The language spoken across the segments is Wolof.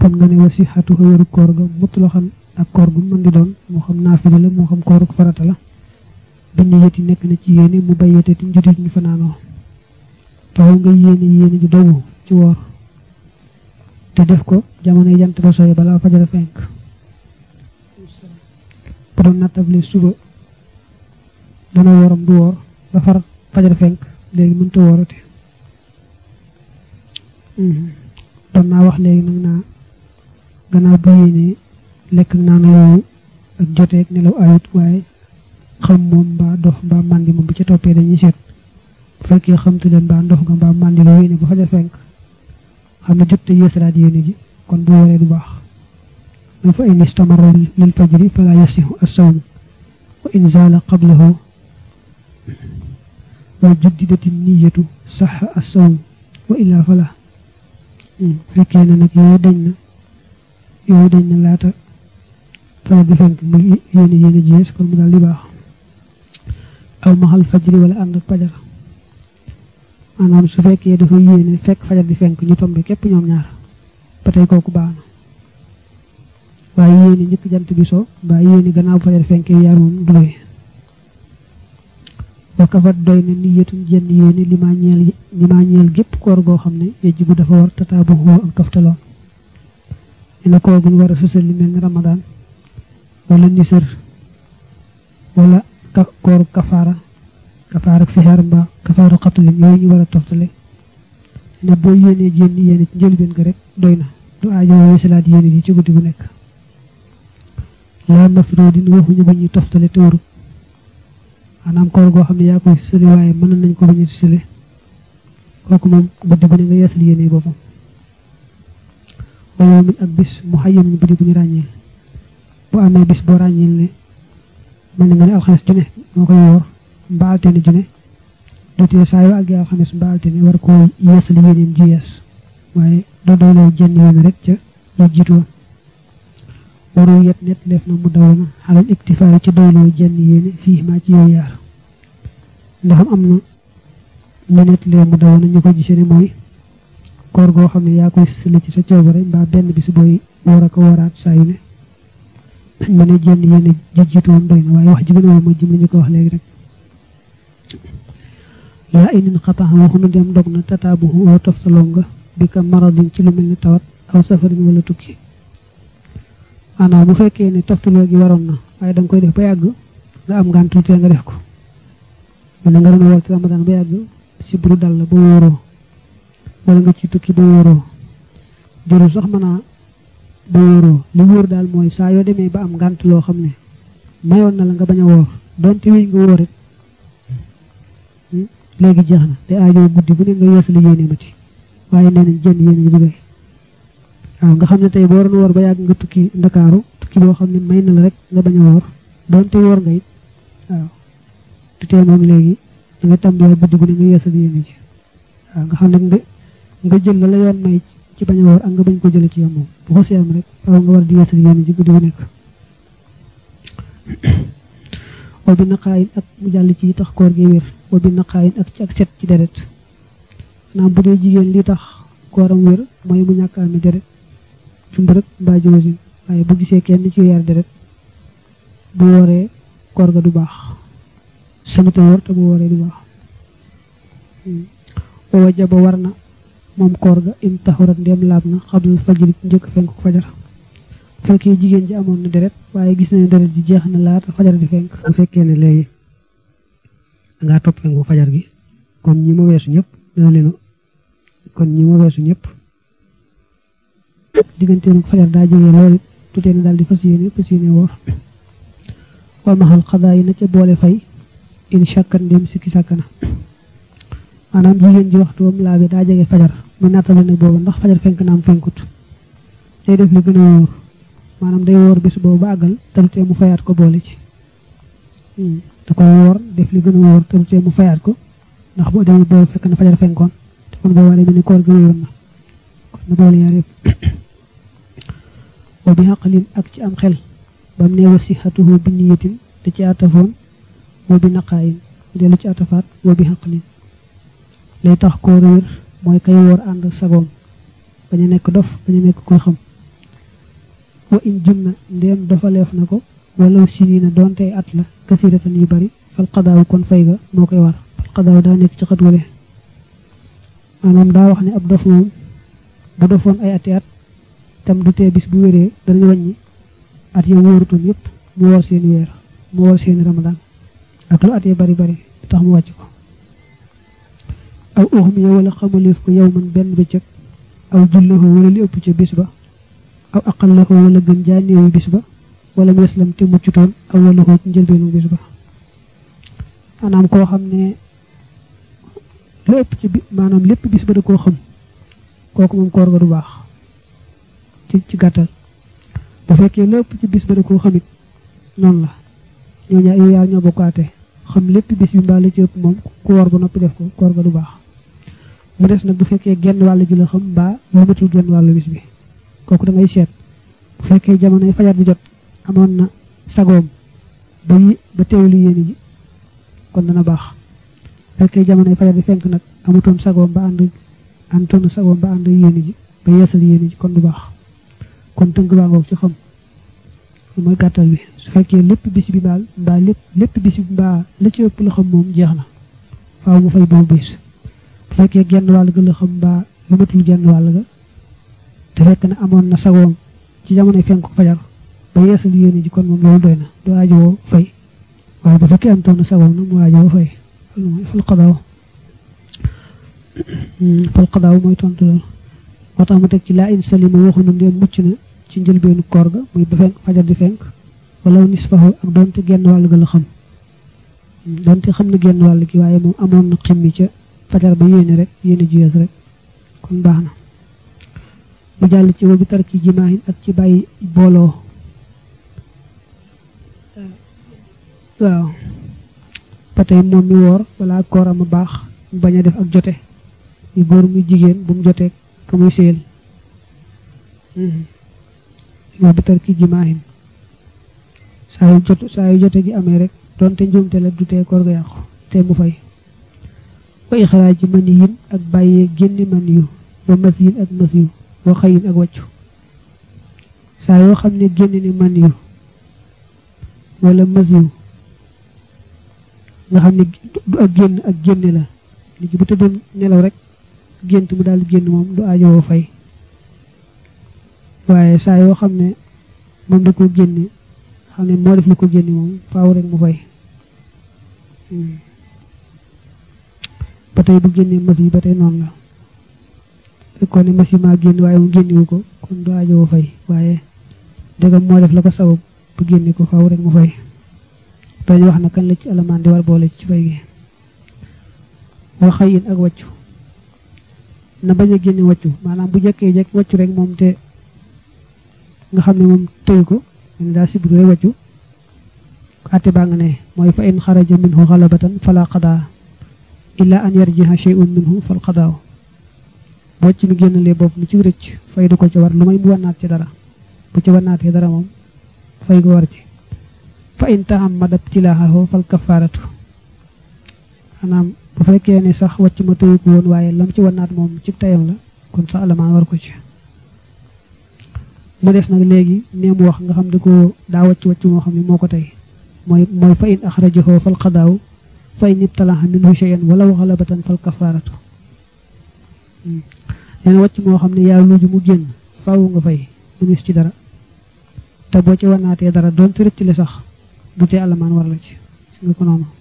kon nga ne wasi xatu wéru koor ga mut la xam ak koor gu mën di doon moo xam naafila la moo xam kooruk farata la bi ñu yeti nekk na ci yéene mu bayyate ti njudit ñu fanaanoo faaw nga yéene yéene ju dogu ci woor te def ko jamono jant ba sooy balaa fajara fenk bu doon nattable suba dana wooram du woor ba far fajara fenk léegi mënta woorate doon naa wax léegi nag naa gannaaw bu yéene lekk naan yooyu ak joteeg nelaw ayut waaye xam moom mbaa dof mbaa màndi moom bu ca toppee dañuy seet bu fekkee xamtu leen mbaa ndof nga mbaa màndi la yéene ba fajar fenk xam ne jot te yeesalaat yéene ji kon bu waree du baax na fa in istamara lil fajri fala yasihu as-sawm wa in zaala qablahu wa juddidati niyatu saxa as-sawm wa illa fala fekkee ne nag yooyu dañ na yooyu dañ na laata fajar di fenk mu yéene yéene ji yees kon mu daal di baax aw maxal fajri wala ànd ak fajar maanaam su fekkee dafa yéene fekk fajar di fenk ñu tombe képp ñoom ñaar ba tey kooku baax na waaye yéene njëkk jant bi so mbaa yéene gannaaw fajar fenkee yaar moom du doy ba kafat doy na niyatun jenn yéene li maa ñeel li maa ñeel gépp koor goo xam ne yejjibu dafa war tataabu xoo ak toftaloon ne na koor guñ war a sësal li mel ni ramadaan wala nisër wala ka kooru kafaara kafaara ak sixaar mbaa kafaaru xatlin yooyu ñu war a toftale ne boo yéenee jénn yéene ci njëlbeen ga rek doy na du aajo wooyu salaat yéene ji ci guddi gu nekk laa mafroodin waxuñu ba ñuy toftale te warut maanaam koor goo xam ne yaa koy sësale waaye mën nañ ko ba ñu sësale kooku moom guddi gu ne nga yeesal yéene boppam wa yawmin ak bis mu xayyamin bu di bu ñu ràññee bu amee bis boo ràññeel ne mel ni nga ne alxames ju ne moo koy woor mbaa altine ju ne dutee saa yoo àggee alxames mbaa altine war koo yeesal yéeneem ji yees waaye doo doyloo jenn yéene rek ca lu jiitu woon waru yet net leef na mu daw na xalal iktifaayu ci doyloo jenn yéene fii maa ci yooyu yaar ndax am na ñu net lee mu daw na ñu ko gisee ne mooy koor goo xam ne yaa koy sële ci sa coobare mbaa benn bis booy war a ko waraat saa yu ne ma ne jenn yéene ji jiitu woon doy na waaye wax ji gën a mooy jëm li ñu ko wax léegi rek laa inin xatax waxunu dem dog na tataabuhu oo toftaloo nga bi ka maradin ci lu mel ni tawat aw safarin wala tukki maanaam bu fekkee ne toftaloo gi waroon na waaye danga koy def ba yàgg nga am ngaan tuutee nga def ko man nga doon woor ci ramadan ba yàgg si buru dal la ba wóoroo wala nga ci tukki ba wóoroo jërul sax mën a ba wóoroo li wóor daal mooy saa yoo demee ba am ngànt loo xam ne mayoon na la nga bañ a woor donte wéy nga wóorit léegi jeex na te aajo guddi bu ne nga yeesali yéene ma ci waaye nee nañ jënd yéene ji du doy waaw nga xam ne tey boo waroon woor ba yàgg nga tukki ndakaaru tukki boo xam ne may na la rek nga bañ a woor donte woor nga it waaw du tee moom léegi da nga tàmbaliwaat guddi bu ne nga yeesali yéene ji waaw nga xam ne nga nga jël la la yoon may ci bañ a woor ak nga bañ ko jële ci yow moom bu xosee am rek waaw nga war di yeesal yéene ji guddi bu nekk wa bi naqaayin ak mu jàll ci tax koor gi wér wa bi naqaayin ak ci ak set ci deret naam bu dee jigéen li tax kooram wér mooy mu ñàkk ami deret ci mbërëg mbaa joosin waaye bu gisee kenn ci yar deret bu wooree koor ga du baax sañute wóor te bu wooree du baax wa wajaba war na moom koor ga in taxurat ndem laab na xablal fajri njëkk fenk ko fajar bu fekkee jigéen ji amoon na deret waaye gis nañu deret ji jeex na laata fajar di fenk bu fekkee ne léegi dangaa topp fenk bu fajar gi kon ñi ma weesu ñëpp dana leen kon ñi ma weesu ñëpp digganteem ak fajar daa jege loolu tutee ne daal di fas yéene fas yéene woor wa maxal xadaa yi na ca boole fay in shakkat ndem sikki sàkkana maanaam jigéen ji waxtu wam laabe daa jege fajar mu nattale ne boobu ndax fajar fenk na am fenkut day def li gën a wóor maanaam day woor bis boobu ba àggal te du tee mu fayaat ko boole ci da koy woor def li gën a wóor te du tee mu fayaat ko ndax boo demee boobu fekk na fajar fenkoon te kon boo waree mel ni koor gi wéyoon na kon na boole yaar yëpp wa bi xaqalin ak ci am xel bam ne wa sixatuhu bi niyatin da ci atafoon wa bi naqaayin dellu ci atafaat wa bi xaqalin lay tax koor wér mooy kay woor ànd sagoom bañ a nekk dof bañ a nekk koy xam wa in junna ndéem dofaleef na ko wala sinina doonte at la kasiratan yu bari fal qadaaw kon fay ga moo koy war fal qadaaw daa nekk ci xët wale maanaam daa wax ne ab dof moom bu dofoon ay ati at tam du tee bis bu wéree danañ wàññi at ya wóorutoon yépp mu war seeni weer mu war seeni ramadan ak lu at ya bari bari tax mu wàcc ko aw uxmiya wala xamaleef ko yow man benn bëccëg aw jullahu wala li ëpp ca bis ba aw aqallahu wala gën jaa néewi bis ba wala mu yeslam te muccutoon aw wala ko ci njëlbeenu bis ba maanaam koo xam ne lu ëpp ci bi maanaam lépp bis ba da koo xam kooku moom koor ga du baax ci ci gàttal bu fekkee lu ëpp ci bis ba da koo xamit noonu la ñoo ñaa yu yaar ñoo bokkaate xam lépp bis bi mbaa la ci ëpp moom ku woor ba noppi def ko koor ga du baax mu des nag bu fekkee genn wàll gi la xam mbaa lu matul genn wàllu bis bi kooku da ngay seet bu fekkee jamonoy fajar bi jot amoon na sagoom ba yi ba teewlu yéene ji kon dana baax bu fekkee jamonoy fajar bi fenk nag amutoon sagoom ba ànd àndoon sagoom ba ànd yéene ji ba yeesal yéene ji kon du baax kon tënk baa ngoog ci xam mooy gàttal bi su fekkee lépp bis bi baal mbaa lépp lépp bis bi mbaa la ci ëpp la xam moom jeex na faaw mu fay boobu bis bu fekkee genn wàll ga la xam mbaa lu matul genn wàll ga te fekk na amoon na sagoom ci jamonoy fenk fajar ba yeesal yéene ji kon moom loolu doy na du aajowoo fay waaye bu fekkee am toon na sagoom nag mu aajowoo fay loolu mooy fal xadaaw fal xadaaw mooy tontu loolu moo tax mu teg ci laa in salima waxuñu ndéem mucc na ci njëlbeenu koor ga muy ba fenk fajar di fenk wala nisfahu ak doonte genn wàll ga la xam doonte xam na genn wàll gi waaye moom amoon na ximmi ca fajar ba yéene rek yéene ji yees rek kon baax na mu jàll ci wa bi tarki jimaahin ak ci bàyyi booloo waaw ba tey moom mi woor wala kooram a baax mu bañ a def ak jote muy góor muy jigéen bu mu jotee ka muy séyal wa bi tarki jimaahin saa yu jot saa yu jote gi amee rek doonte njuumte la du tee koor ga yàqu te mu fay wa ixraaji mani yin ak bàyyee génni man yu wa mas yin ak mas yu wa xayin ak wàccu saa yoo xam ne génn ni man yu wala mas yu nga xam ne du ak génn ak génne la nit ki bu tëddoon nelaw rek gént mu daal génn moom du aajowoo fay waaye saa yoo xam ne moom da ko génne xam ne moo def lu ko génne moom faaw rek mu fay ba tey bu génnee mas yi ba tey noonu la fekkoon ne mas yi maa génn waaye mu génnewu ko kon du aajowoo fay waaye dëggam moo def la ko sabab bu génne ko faaw rek mu fay dañu wax na kan la ci alamaan di war boole ci fay gi wa xëyin ak wàccu na bañ a génne wàccu maanaam bu jekkee jekk wàccu rek moom te nga xam ne moom tëyu ko ne daa sibru rek wàccu àtte baa nga ne mooy fa in xaraja minhu xalabatan fala qadaa illa an yarjiha shay'un minhu fal qadaaw boo ci mi génnalee bopp mu ci rëcc fay du ko ci war lu may mu wannaat ci dara bu ci wannaatee dara moom fay ko war ci fa in tahammada ibtilaahu fal kafaaratu xanaam bu fekkee ne sax wàcc ma tëyu ko woon waaye lam ci wannaat moom ci tayam la kon sa alamaan war ko ci mu des nag léegi nee mu wax nga xam ne ko daa wàcc wàcc moo xam ne moo ko tey mooy mooy fa in axrajahu fal qadaaw fa in ibtalaha minhu shay'an walaw xalabatan fal kafaaratu nee na wàcc moo xam ne yaa luuju mu génn faaw nga fay mënis ci dara te boo ci wannaatee dara doon te rëcc le sax du tee alamaan war la ci gis nga ko noonu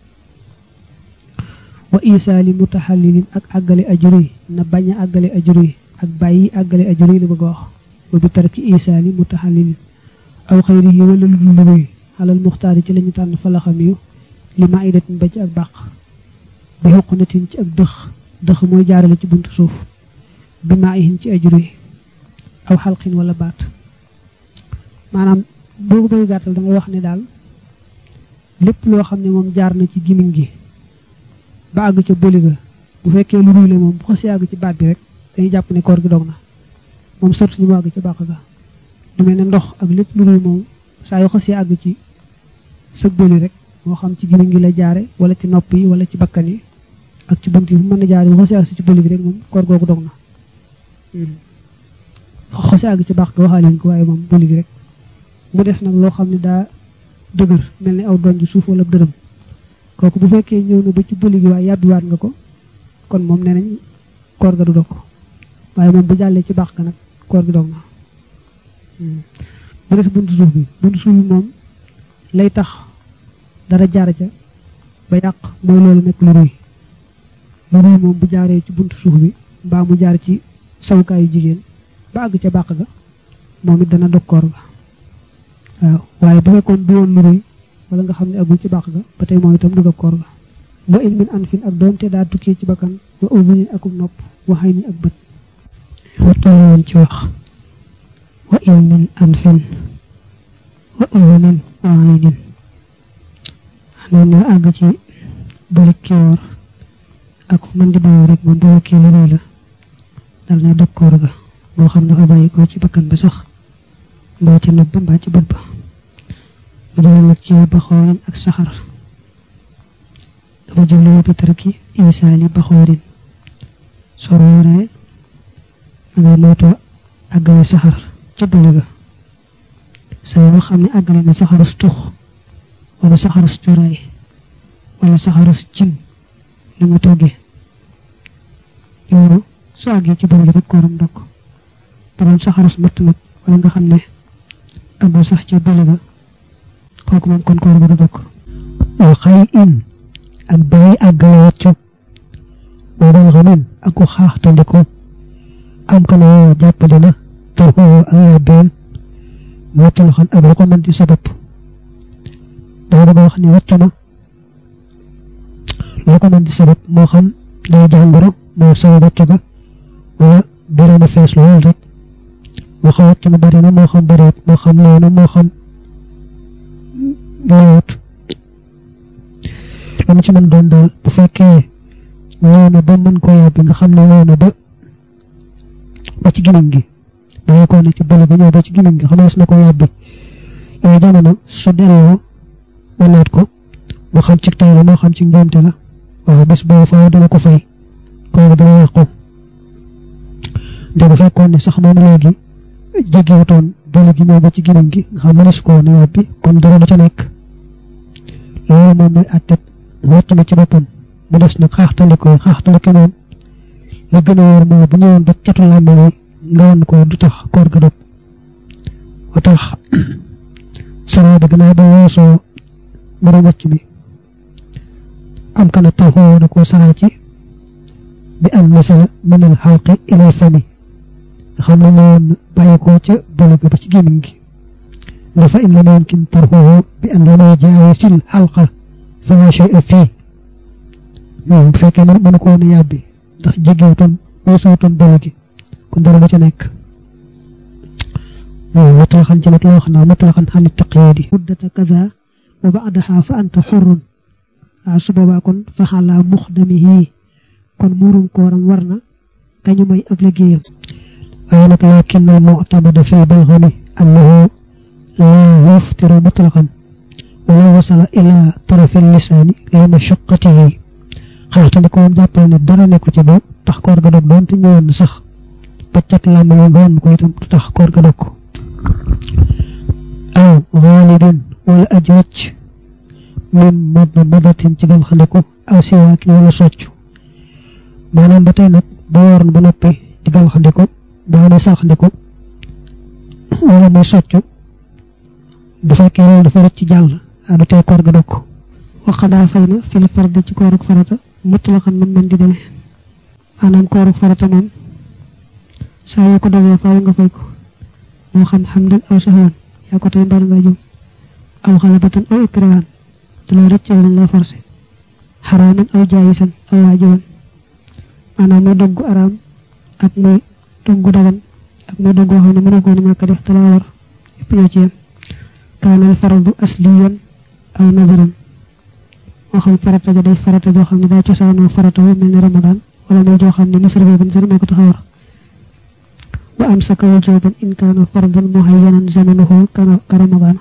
wa isaali mutaxallilin ak àggale ajuri na bañ a àggale ajuri ak bàyyi àggale ajuri la bëgg a wax wa bi tarki isaali mutaxallilin aw xayrihi wala lu dul luy xalal muxtaari ci lañu tànn falaxam yu li ma idatin ba ci ak bàq bi xuqunatin ci ak dëx dëx mooy jaarale ci buntu suuf bi maa ihin ci ajuri aw xalqin wala baat maanaam boo ko bëgg gàttal da ngay wax ne daal lépp loo xam ne moom jaar na ci gimiñ gi ba àgg ca bëli ga bu fekkee lu ruyle moom bu xasee àgg ci baat bi rek dañuy jàpp ne koor gi dog na moom surtout ñu mu àgg ca bàq ga du mel ne ndox ak lépp lu ruy moom saa yoo xasee àgg ci sëg bëli rek moo xam ci gimiñ gi la jaare wala ci nopp yi wala ci bakkan yi ak ci bunt yi fu mën a jaare bu xasee àgg ci bëli gi rek moom koor googu dog na xasee àgg ci bàq ga waxaaleen ko waaye moom bëli gi rek mu des nag loo xam ne daa dëgër mel ni aw donj suuf wala dërëm kooku bu fekkee ñëw na ba ci bëli gi waaye yàbbiwaat nga ko kon moom nee nañ koor ga du dog waaye moom bu jàllee ci baax ga nag koor gi dog na mu des buntu suuf bi buntu suuf bi moom lay tax dara jaar ca ba yàq mooy loolu nekk lu ruy lu ruy moom bu jaaree ci buntu suuf bi mbaa mu jaar ci sawukaayu jigéen ba àgg ca bàq ga moom it dana dog koor ga waaw waaye bu fekkoon du woon lu ruy wala nga xam ne agul ci bàq ga ba tey moom itam du dog koor ga wa ilmin an fin ak doonte daa tukkee ci bakkan wa uzunin akub nopp waxay ni ak bët wa tolloon ci wax wa ilmin an fin wa uzunin wa aynin anoon ñu àgg ci bëlik ki woor ak man di bawoo rek moom boo kii lu ruy la dal na dog koor ga moo xam dafa bàyyi ko ci bakkan ba sax mbaa ci nopp ba mbaa ci bët ba mu jël nag ci baxoorin ak saxar dafa jublu bi tarki isaali baxoorin soo wooree dangay moytu àggale saxar ca bëli ga saa yoo xam ne àggale na saxarus tux wala saxarus cuuraay wala saxarus cin li mu toggee loolu su àggee ci bëli gi rek kooram ndokk bu doon saxarus matt nag wala nga xam ne àggul sax ca bëli ga kooku moom kon koor ga du dokk wa xay in ak bàyyi àggale wàccu wa bal xamin ak ku xaaxtandiku am ka na jàppale na tarxoo ak yàbbeem wàccu la xam ak lu ko mën di sabab daa bëgg a wax ni wàccu na lu ko mën di sabab moo xam day jàngoro moo sabab wàccu ga wala bari na fees lool rek moo xam wàccu na bari na moo xam bariwut moo xam noonu moo xam ñëwut lu mu ci mën doon daal bu fekkee ñëw na ba mën koo yàbbi nga xam ne ñëw na ba ba ci gimiñ gi bàyyi ko ne ci bële ga ñëw ba ci gimiñ gi xamees na ko yàbbi yooyu jamono su delloo wanaat ko moo xam ci tay la moo xam ci njuumte la waaw bés boobu faaw dana ko fay kooku dana yàqu te bu fekkoon ne sax moom léegi jéggiwutoon bële gi ñëw ba ci gimiñ gi nga xam ne su ko woon yàbbi kon dara du ca nekk loolu moom mooy àttet wàcc na ci boppam mu des nag xaaxtandiko xaaxtandiko moom la gën a wóor mooy bu ñëwoon ba catu làmmiñ wi nga wan ko du tax koor ga dog wa tax saraa bi gannaaw ba weesoo mbirum wàcc mi am kana tarxoo na ko saraa ci bi am masala min al xalqi ilal fami nga xam ne ñëwoon bàyyi ko ca bële ga ba ci gémmiñ gi nga fa in lam yumkin tarxuhu bi an lam yujaawisil xalqa fala shay'a fii bu fekkee mën mënu ko woon a yàbbi ndax jéggiwutoon weesuwutoon bële gi kon dara du ca nekk mutlaqan ci nag loo xam ne mutlaqan xan taqyidi muddata kaza wa ba'daha fa anta xurrun waaw su boobaa kon fa xalaa muxdamihi kon muurum kooram war na kañu may ab liggéeyam waaye nag laakin al mu'tamada fi balxami annahu laa yuftiru mutlaqan wala wasala ila tarafi lisaani li mashaqqatihi xaxtandi ko moom jàppal ne dara nekku ci du tax koor ga dog doon te ñëwoon na sax ba cat làmmiñ nga wan ko itam du tax koor ga dog aw xaalibin wala aj rëcc min mad madatin ci gal xandiku aw siwaakin wala soccu maanaam ba tey nag bu waroon ba noppi ci gal xandiku mbaa muy sarxandiku wala muy soccu bu fekkee loolu dafa rëcc jàll du tey koor ga dog waxadaa fay na fil fardi ci kooruk farata mutlaqan man man di demee maanaam kooruk farata moom saa yoo ko dogee faaw nga fay ko moo xam xamdan aw sahwan yaa ko tey mbar nga jum aw xalabatan aw ikrahan da la rëcc wala la forcé xaraaman aw jaayisan aw waajiban maanaam muy doggu araam ak muy doggu dagan ak muy doggu xam ne mënu ko ñàkk def te laa war yëpp ñoo ci yem kaanal faradu asliyan aw nazaran moo xam farata ja day farata joo xam ne daa cosaanoo farata wu mel ne ramadan wala muy joo xam ne nisar boobu nisar moo ko tax a war wa amsaka wujuban in kaana fardan muhayyanan zamanuhu kana ka ramadan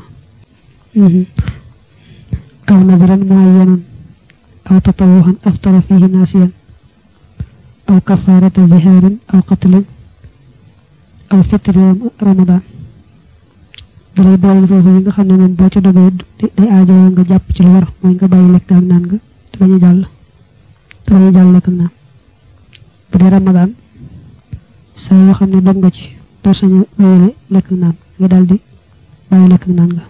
aw nazaran muhayyanan aw tatawuhan aftara fihi nasiyan aw kafarata ziharin aw qatlin aw fitri ramadan dalay boole foofu yi nga xam ne moom boo ca dogee day aajowoo nga jàpp ci lu war mooy nga bàyyi lekk ak naan nga te bañ a jàll te bañ a jàll lekk ak naan bu dee ramadaan saa yoo xam ne dog nga ci doo sañ a wéyale lekk ak naan nga daal di bàyyi lekk ak naan nga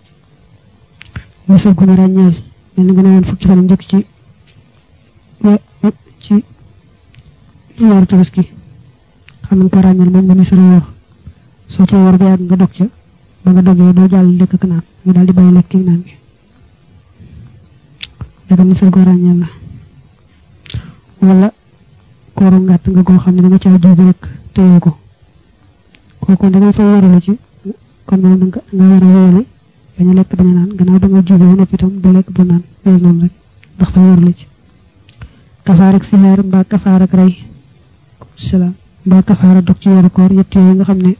misal gu ñu ràññeel mel ni nga ne woon fukki fan njëkk ci ci weeru tabaski xam nañ ko ràññeel moom nga nisara woor soo cee war ba yàgg nga dog ca ba nga dogee doo jàll lekk ak naan nga daal di bàyyi lekk ak naan gi daga nisar goo ràññeel la wala kooru ngàtt nga koo xam ne da nga caa juubi rek téye ko kooku da ngay fay waralu ci kon moom da nga war a wéyale bañ a lekk bañ a naan gannaaw ba nga juubi ba noppi itam du lekk du naan loolu noonu rek ndax fay waralu ci kafaar ak sihaar mbaa kafaar ak rey salaam mbaa kafaar ak dog ci weeru koor yett yooyu nga xam ne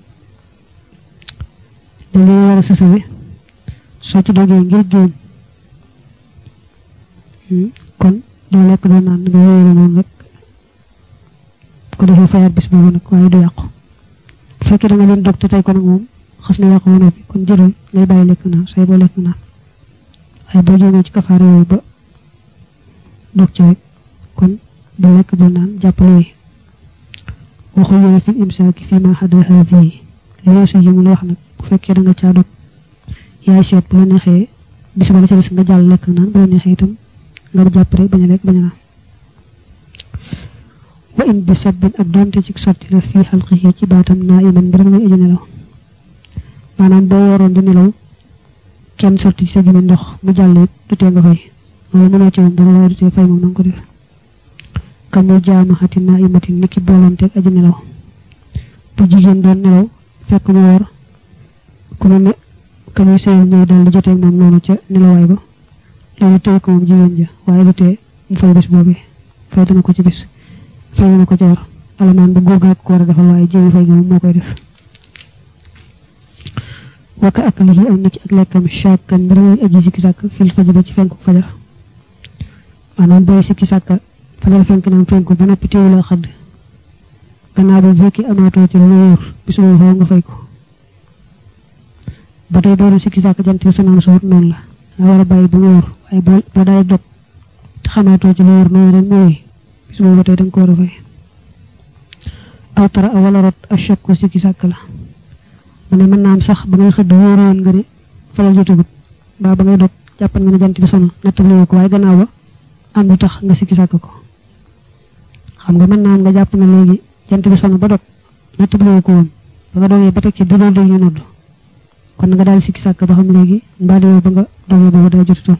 dañ leen war a sësale soo ci dogee ngir juum kon doo lekk doo naan nga wéyale noonu rek ko defee fayaat bis boobu nag waaye du yàqu bu fekkee da nga leen dog te tey ko nag moom xas na yàqu ba noppi kon jërul ngay bàyyi lekk naan say boo lekk naan waaye boo jógee ci kafaar yooyu ba dog ci rek kon du lekk du naan jàppale wi waxu yéene fi imsaaki fi ma xada haadi lu weesu yi mu la wax nag bu fekkee da nga caa dog yaay seet bu la neexee bis ba la ca des nga jàll lekk naan bu la neexee itam nga jàpp rek bañ a lekk bañ a naan wa in bi sabbin ak doonte ci sotti la fii xalqihi ci baatam naa iman mbir muy aju nelaw maanaam boo waroon di nelaw kenn sotti ci sa gimi ndox mu jàll it du tee nga fay loolu mënoo ci woon dara waaye du tee fay moom na nga ko def kamul jaamaxati naa imati niki boolonteeg aju nelaw bu jigéen doon nelaw fekk ñu war ku ne ne ka muy sëyal ñëw daal di joteeg moom noonu ca nelawaay ba loolu tey ko moom jigéen ja waaye du tee mu fay bis boobee fay dana ko ci bis fay dana ko ci war alamaan ba góor gaa ko war a defal waaye jéemi fay gi moom moo koy def wakka ak lii am niki ak lekkam chakkan mbir muy aji sikki sàkk fil fajara ci fenku fajar maanaam booy sikki sàkka fajar fenk naam fenku ba noppi teewu la xadd gannaaw ba fekki amaatoo ci lu wóor bis boobu faaw nga fay ko ba tey boo doon sikki sàkk jant bi sonaam suut noonu la nga war a bàyyi bu wóor waaye boo boo daay dog te xamaatoo ci lu wóor noonu rek mooy bis boobu ba tey da nga ko war a fay aw tara a wala rot a chakku sikki sàkk la mu ne mën naa am sax ba ngay xëdd wóoroon nga ne fajar jotagut mbaa ba ngay dog jàppan nga ne jant bi sono nattabliwu ko waaye gannaaw ba am lu tax nga sikki sàkk ko xam nga mën naa am nga jàpp ne léegi jant bi sono ba dog nattabliwu ko woon ba nga dogee ba teg ci dina dégg ñu nodd kon nga daal sikki sàkk ba xam léegi mbaa yow ba nga dogee boobu daa jotutoon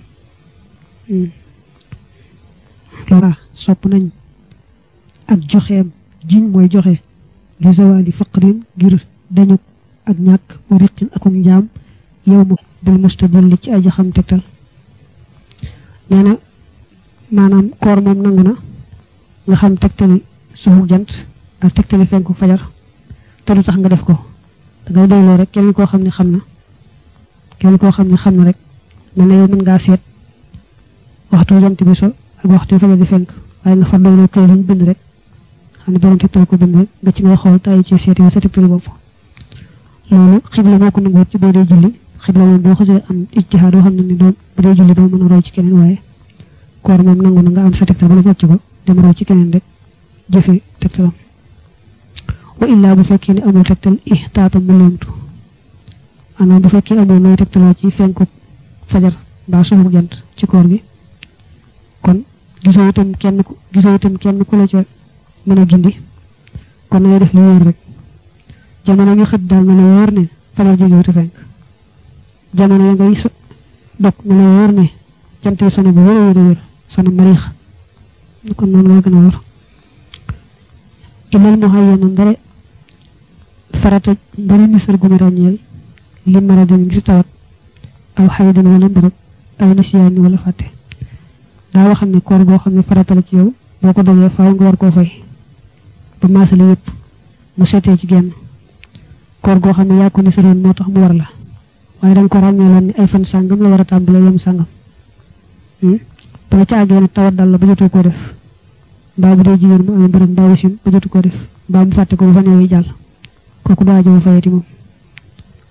loolu sopp nañ ak joxeem jiñ mooy joxe li zawali faqrin ngir dañu ak ñàkk wa riqin akum njaam yow ma bil mustadilli ci aji xam tegtal nee na maanaam koor moom nangu na nga xam tegtali suufu jant ak tegtali fenku fajar te du tax nga def ko dangay doyloo rek kenn koo xam ne xam na kenn koo xam ne xam na rek mel na yow mën ngaa seet waxtu jant bi so ak waxtu fajar di fenk waaye nga far doyloo kay luñ bind rek xam ne borom tegtal ko bind rek nga ci ngay xool tay ci seeti sa tegtali bopp loolu xibla moo ko nanguwut ci boo dee julli xibla moom boo xasee am ijtihaad boo xam ne ni doo bu dee julli doo mën a roy ci keneen waaye koor moom nangu na nga am sa tegtal ba la wàcc ko dem roy ci keneen rek jëfe tegtalam wa illaa bu fekkee ne amul tegtal ihtaata mu leemtu maanaam bu fekkee amul nooy tegtaloo ci fenku fajar mbaa suufu jant ci koor gi kon gisoo itam kenn ku gisoo itam kenn ku la ca mën a gindi kon na ngay def li wóor rek jamono nga xët daal na la wóor ne fajar jege wuute fenk jamono ya ngay dog na la wóor ne jant bi sono bu wér a wér a wér sono mariix kon noonu nga gën a wóor ilal mu xayya na ndare farata ndare nisar gu ñu ràññeel li maradin ngir tawat aw xaydin wala mbërëb aw nisyaani wala fàtte daa waxam ne koor goo xam ne farata la ci yow boo ko dogee faaw nga war koo fay ba maasale yépp mu seetee ci genn koor goo xam ne yaa ko nisaroon moo tax mu war la waaye danga ko ràññeeloon ne ay fan sàngam la war a tàmbalee yem sàngam ba nga ca àggee nag tawat dal la ba jotoo koo def mbaa bu dee jigéen mu amee mbërëg mbaa wasin ba jotu koo def mbaa mu fàtte ko ba fan yooyu jàll kooku du aajo fayati moom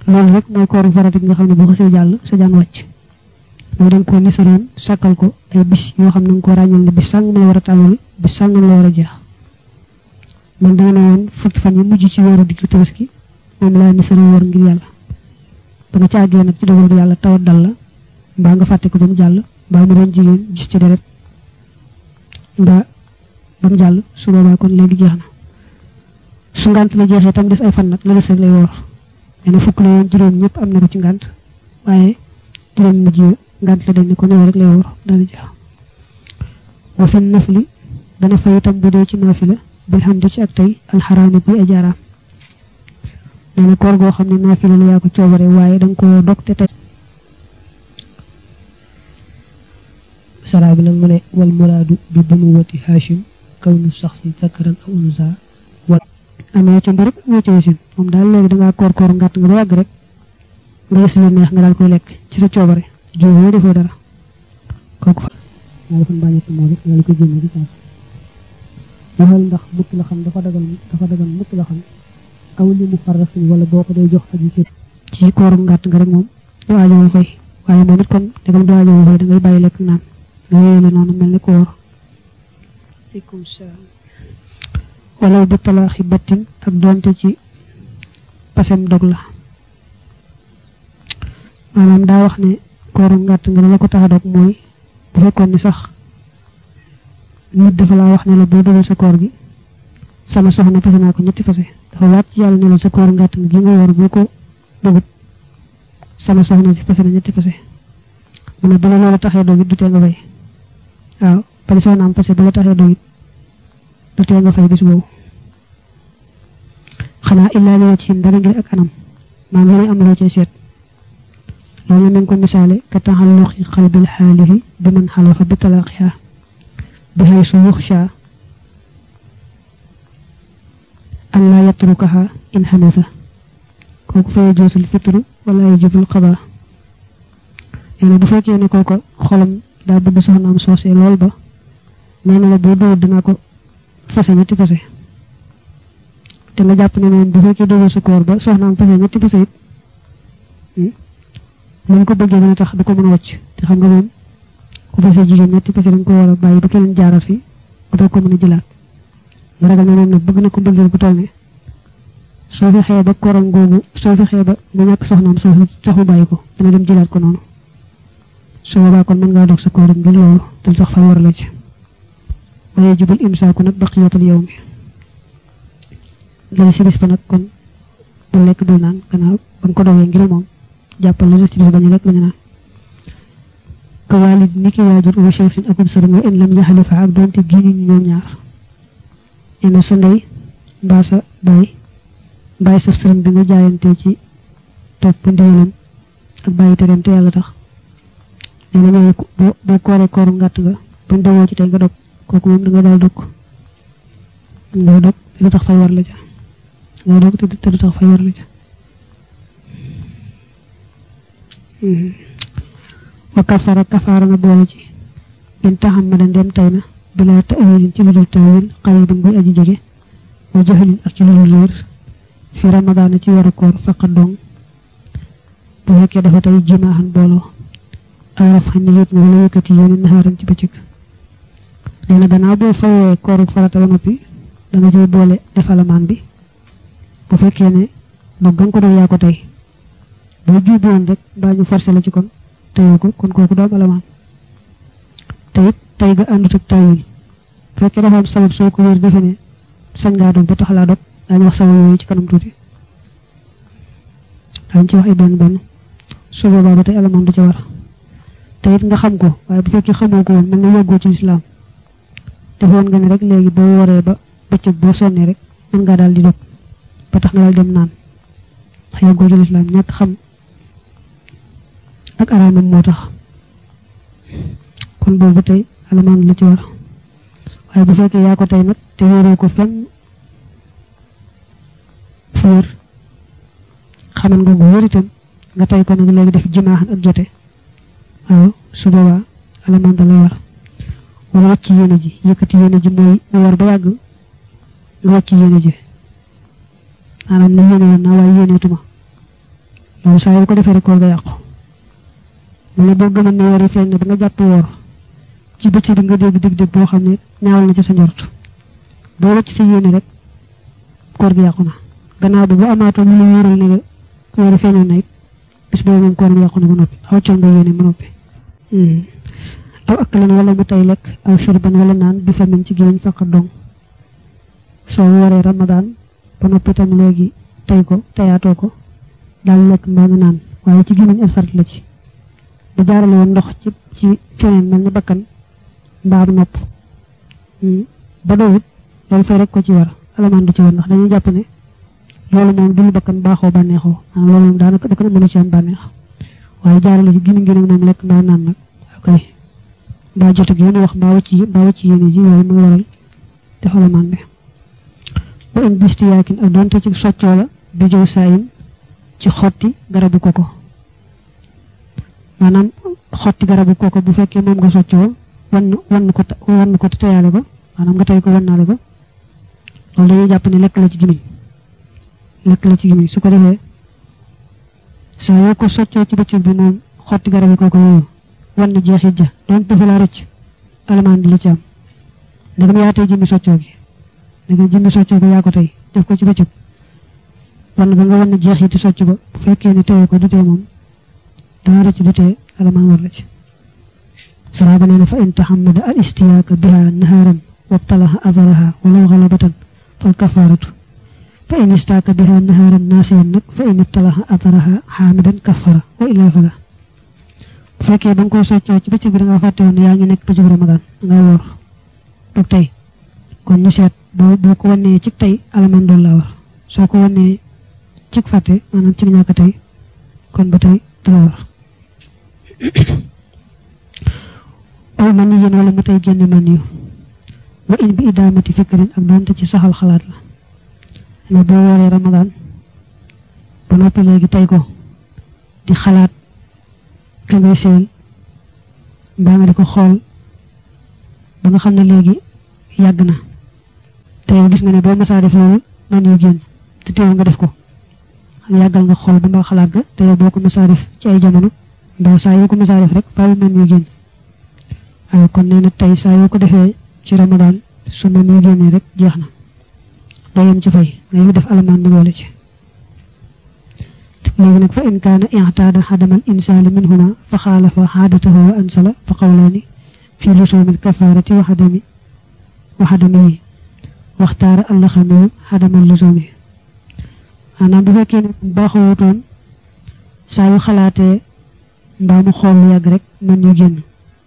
loolu rek mooy kooru farata gi nga xam ne bu xasee jàll sa jaan wàcc mooy da nga ko nisaroon sàkkal ko ay bis yoo xam ne nga ko ràññal ne bis sàngam la war a tàmbali bis sàngam la war a jeex man danga ne woon fukki fan yi mujj ci weeru diggu tabaski moom laa nisaroon war ngir yàlla ba nga caagee nag ci dogal yàlla tawat dal la mbaa nga fàtte ko ba mu jàll mbaa mu doon jigéen gis ci deret mbaa ba mu jàll su boobaa kon léegi jeex na su ngànt la jeexee tam des ay fan nag la des rek lay woor nee na fukk la woon juróom ñëpp am na ko ci ngànt waaye juróom mujj ngànt la dañ ne ko néew rek lay woor dana jeex wa fi nafli dana fay itam bu dee ci naafila bil hamdi ci ak tey alxaraami buy ajaaraam nee na koor goo xam ne naafila la yaa ko coobare waaye da nga ko dog te tey saraa bi nag mu ne wal muraadu bi bunuwati hashim kawnu saxsi zakaran aw unsa wal amee ca mbërëb amee ca wasin moom daal léegi dangaa koor koor ngàtt nga ba yàgg rek nga gis lu neex nga daal koy lekk ci sa coobare juuboo defoo dara kooku fa maa defoon bàññetti moo rek nga li ko génne ci saas waxal ndax mukk la xam dafa dagal dafa dagal mukk la xam aw li mu farrasin wala boo ko day jox aji cër ci kooru ngàtt nga rek moom du aajowoo fay waaye moom it kon dagam du aajowoo fay da ngay bàyyi lekk naan nga wéyale noonu mel ni ko wóor aleykum salaam wala bi talaaxi battin ak doonte ci pasem dog la maanaam daa wax ne kooru ngàtt nga la ko tax a dog mooy bu fekkoon ni sax nit dafa laa wax ne la boo dogal sa koor gi sama soxna fase naa ko ñetti fase dafa waat ci yàlla ne la sa koor ngàtt nga gi nga war boo ko dogut sama soxna si fase na ñetti fase mu ne bu la loolu taxee dogit du tee nga fay waaw bari soxna am fase bu la taxee dogit du tee nga fay bis boobu xanaa illaa li wacc dara ngir ak anam maam lu ne am loo cay seet loolu mi ngi ko misaale ka taxalluqi xalbil xaalihi bi man xalafa bi talaaqiha bi xay su yuxsha an laa yatrukaha in xamasa kooku fa yajuusul fitru wala yajibul qada nee bu fekkee ne kooko xolam daa bëgg soxnaam soosee lool ba nee na la boo dóor dinaa ko fase ñetti fase te nga jàpp ne moom bu fekkee dóor sa koor ba soxnaam fase ñetti fase it moom ko bëggee dana tax du ko mën a wàcc te xam nga moom ku fase jigéen ñetti fase dañ ko war a bàyyi ba keneen jaaral fi nga doog ko mën a jëlaat nga ragal ne moom nag bëgg na ko bëggeel bu toll ne soo fi xëyee ba koram googu soo fi xëyee ba mu ñàkk soxnaam soo tax mu bàyyi ko dana dem jëlaat ko noonu su boobaa kon mën ngaa dog sa kooram bi loolu dul tax fa war la ci waaye jubul imsaaku nag baqiyatal yow mi dana si bis ba nag kon bu lekk bul naan gannaaw ba nga ko dogee ngir moom jàppal la si bis bañu lekk bañu naan ka waalid ni ki waajur wa cheikhin akum sëriñ wa in lam yaxalifa ak doonte giñu ñu ñoom ñaar nee na sa ndey mbaa sa baay bàyyi saf sëriñ bi nga jaayante ci topp ndigalam ak bàyyi tereem te yàlla tax nee na ñooñu boo boo kooree kooru ngàtt nga buñ dogoo ci tey nga dog kooku moom da nga daal dog nga dog te du tax fay war la ca nga dog te du tax fay war la ca wa kafara kafaara na boole ci in taxam ma da ndem tay na bilaa ta'wilin ci lu dul taawil qaribin buy aji jege wa jahlin ak ci lu dul réer fi ramadaana ci weeru koor faqat dong bu fekkee dafa tey jimaaxan booloo aw raf xam ne yëpp nga wala yëkkati yéen naxaaran ci bëccëg nee na gannaaw boo fayee kooru farata ba noppi da nga cay boole def alamaan bi bu fekkee ne dog nga ko doon yaa ko tey boo juubi woon rek mbaa ñu forcé la ci kon teyoo ko kon kooku doom alamaan te it tey ga àndut ak taawil bu fekkee dafa am sabab soo ko wér defe ne sañ ngaa dog ba tax laa dog daañu wax sabab yooyu ci kanam tuuti daañu ci wax ay benn benn su boobaa ba tey alamaan du ca war te it nga xam ko waaye bu fekkee xamoo ko woon mel na yàggoo ci lislaam defoon nga ne rek léegi boo waree ba bëccëg boo sonnee rek mën ngaa daal di dog ba tax nga daal dem naan ndax yàggoo ci lislaam ñàkk xam ak araamam moo tax kon boobu tey alamaan la ci war waaye bu fekkee yaa ko tey nag te wéeroo ko fenn fu wér xaman nga gu wér itam nga tey ko nag léegi def jimaaxan ak jote waaw su boobaa alamaan da lay war wala wàcc yéene ji yëkkati yéene ji mooy mu war ba yàgg nga wàcc yéene ji maanaam na yéene woon naa waaye yéeneetuma loolu saa yu ko defee rek koor ga yàqu mu ne boo gëmoon ne weer yi feeñ na ba nga jàpp woor ci bëccëg bi nga dégg dégg-dégg boo xam ne ñaawal na ci sa njort boo wacc sa yéene rek koor gi yàqu na gannaaw bi bu amaatoon lu la wóoral ne weer yi feeñoon na it bis boobu moom koor gi yàqu na ba noppi aw coon nga yéene ba noppi aw akkalan wala mu tay lekk aw shurban wala naan bi famin ci gémmiñ faqat dong soo wooree ramadaan ba noppi itam léegi tay ko tayaatoo ko daal lekk mbaa nga naan waaye ci gémmiñ ab sart la ci da jaarale woon ndox ci ci feneen mel ni bakkan mbaa nopp ba doyut loolu fay rek ko ci war alamaan du ci war ndax dañuy jàpp ne loolu moom du lu bakkan baaxoo bànneexoo maanaam loolu moom daanaka bakkan mënu ci am bànneex waaye jaarale ci gémmiñ gi nag moom lekk mbaa naan nag ok mbaa jot ak yéen wax mbaa wacc yi mbaa wacc yéen ji yooyu mu waral def alamaan bi ba in bisti yaakin ak doonte ci soccoo la bi jëw saayin ci xotti garabu koko maanaam xotti garabu koko bu fekkee moom nga soccoo wan wan ko wan ko teyaale ko maanaam nga tey ko wannaale ko loolu dañuy jàpp ne lekk la ci gimiñ lekk la ci gimiñ su ko defee saa yoo ko soccoo ci bëccëg bi moom xotti garabu koko yooyu wan na jeexit ja doon dafa laa rëcc alamaan bi li ci am ndegam yaa tey jëmmi soccoo gi ndegam jëmmi soccoo gi yaa ko tey def ko ci bëccëg wan nga nga wan na jeexiti socc ba bu fekkee ne teewu ko du tee moom dana rëcc du tee alamaan war la ci saraaba nee na fa in taxamada al istiyaaka biha nahaaran wabtalaha azaraha walaw xalabatan fal kafaaratu fa in istaaka biha nahaaran naasiyan nag fa in ibtalaha azaraha xaamidan kafara wa illaa fala bu fekkee ba nga koy soccoo ci bëccëg bi da ngaa fàtte woon ne yaa ngi nekk bëccëg ramadan da nga woor dug tey kon ñu seet boo boo ko wannee ci tey alamaan doon laa war soo ko wannee ci fàtte maanaam ci ñàkk tey kon ba tey du la war aw man yi yéen wala mu tey génn man yu wa in bi idaamati fikrin ak doonte ci saxal xalaat la ne boo wooree ramadan ba noppi léegi tey ko di xalaat ka ngay seel mbaa nga di ko xool ba nga xam ne léegi yàgg na te yow gis nga ne boo masaa def loolu man yu génn te teewul nga def ko xam yàggal nga xool ba mbaa xalaat ga te yow boo ko masaa def ci ay jamono mbaa saa yoo ko masaa def rek faaw man yu génn waaye kon nee na tey saa yoo ko defee ci ramadan su man yu génnee rek jeex na doo yem ci fay ngay def alamaan bi boole ci léegi nag fa in kaana i'taada xadamal insaali minhuma fa xaalafa xaadatahu wa ansala fa qawlaani fi lusuumil kafaarati wa xadami wa xadamihi waxtaara allaxamiyu xadamal lusuumi maanaam bu fekkee ne baaxoo wutoon saa yu xalaatee mbaa mu xool lu yàgg rek man yu génn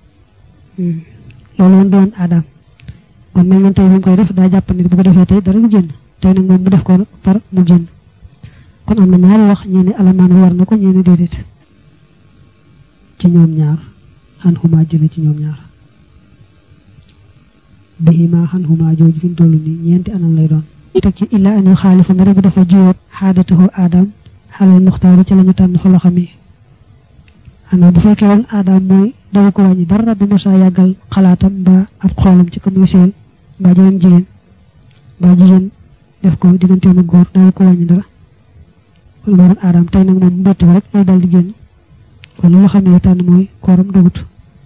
loolu woon doon aadaam kon mel na tey bi mu koy def daa jàpp ne bu ko defee tey dara du génn tey nag moom mu def ko nag par mu génn kon am na ñaari wax ñee ne alamaan war na ko ñee ne déedéet ci ñoom ñaar xan xumaa jële ci ñoom ñaar bihima xan xumaa jooju fi mu toll nii ñeenti anam lay doon teg ci illa an yu xaalifa ndara bu dafa jiwoot xaadatahu aadaam xalal muxtaari ca la ñu tànn fa loxo mi xanaa bu fekkee woon aadaam mooy daw ko wàññi dara du ma saa yàggal xalaatam mbaa ab xoolam ci ko muy seel mbaa jeneen jigéen mbaa jigéen def ko digganteem ak góor daw ko wàññi dara loolu moo doon aadaam tey nag moom mbett ba rek loolu daal di génn kon li nga xam ne tànn mooy kooram dugut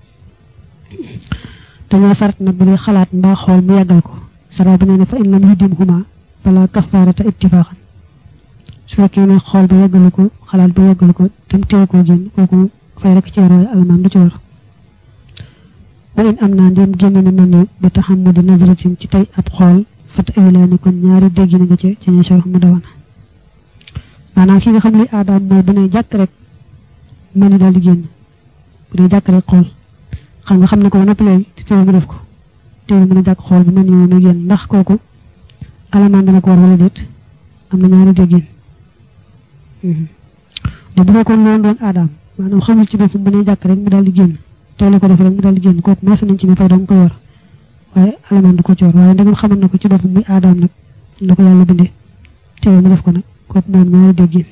dañoo sart nag bu dee xalaat mbaa xool mu yàggal ko sara bi nee na fa in lam yuddim huma fala kafaarata ittifaaxan su fekkee ne xool ba yàggalu ko xalaat ba yàggalu ko tam teew koo génn kooku fay rek ci war waaye alamaan du ci war wa in am naa ndéem génn na mel ni bi taxamudi nazratin ci tey ab xool fata awilaani kon ñaari dégg na nga ca ca ña sharx mu dawana maanaam ki nga xam li aadaam mooy bu ne jàkk rek mën ni daal di génn bu dee jàkk rek xool xam nga xam ne ko ba noppi léegi te teewul mu def ko teewul mën a jàkk xool bi mën ni moom génn ndax kooku alamaan dana ko war wala déet am na ñaari déggin de bu fekkoon loolu doon aadaam maanaam xamul ci boppam bu ne jàkk rek mu daal di génn tey la ko def rek mu daal di génn kooku maas nañ ci ne fay doon koy war waaye alamaan du ko ci war waaye ndegam xamal na ko ci boppam muy aadaam nag na ko yàlla bindee teewul mu def ko nag kooku moom ñaari déggin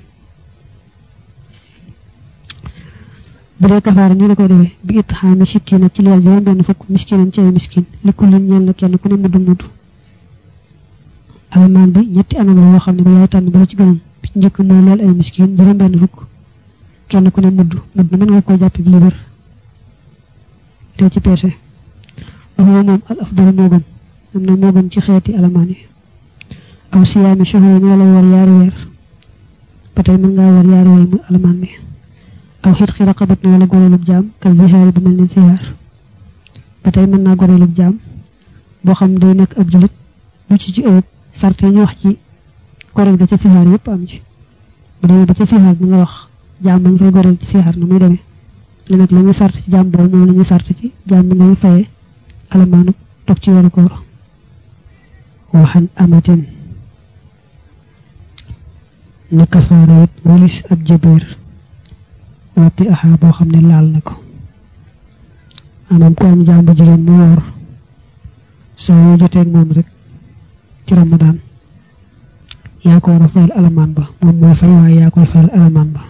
bu dee kafaara nii la koy defee bi it xaami sittina ci leel juróom benn fukk miskinan ci ay miskin li kullin ñeel na kenn ku ne mudd mudd alamaan bi ñetti anam la yoo xam ne ba yaay tànn ba la ci gënoon bi ci njëkk mooy leel ay miskin juróom benn fukk kenn ku ne mudd mudd mën nga ko jàppe bi libar te ci peese waxuma moom al afdalu moo gën am na moo gën ci xeeti alamaan yi aw siyaami shahrin wala war yaari weer ba tey mën ngaa war yaari weer muy alamaan mi aw xit xi raqabat na wala goreelub jaam ka zihaari bu mel ne zihaar ba tey mën naa goreelub jaam boo xam day nekk ab julit mucc ci ëwëb sart yi ñu wax ci goreel ga ca zihaar yëpp am ci bu demee ba ca zihaar bi nga wax jaam bañ fay goreel ci zihaar na muy demee li nag la ñuy sart ci jaam boobu moom la ñuy sart ci jaam bi ngay fayee alamaanu toog ci weeru koor waxan amatin ni kafaara it walis ab jabeer watti axaa boo xam ne laal na ko maanaam ku am jaam bu jigéen mu woor saa yoo joteeg moom rek ci ramadaan yaa ko war a fayal alamaan ba moom mooy fay waaye yaa koy fayal alamaan ba